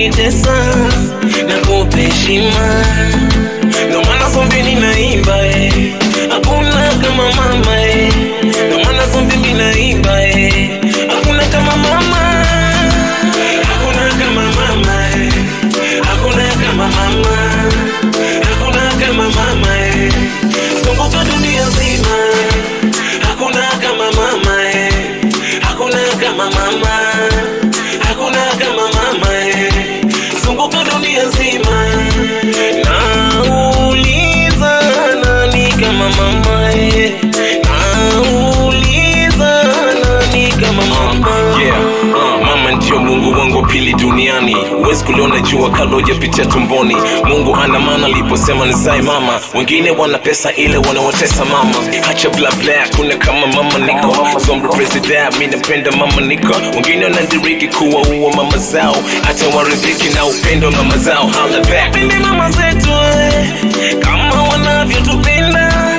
kunitesa na kupa heshima, ndo maana zombi ninaimba eh. Hakuna kama mama eh. Ndo maana zombi ninaimba eh. Hakuna kama mama, hakuna kama mama eh. Hakuna kama mama, hakuna kama mama eh. Zunguka dunia nzima, hakuna kama mama eh. Hakuna kama mama, hakuna kama mama eh. Zunguka dunia nzima, nauliza nani kama mama eh. Nauliza nani kama mama yeah, uh, mama ndio mungu wangu wa pili duniani huwezi kuliona jua kabla hujapitia tumboni mungu ana maana aliposema nizae mama wengine wana pesa ile wanawatesa mama hacha bla bla kuna kama mama niko zombi president mi napenda mama niko wengine wanadiriki kuwa uwa mama zao hata waridhiki na upendo wa mama zao hala back Pende mama zetu eh, kama wanavyotupenda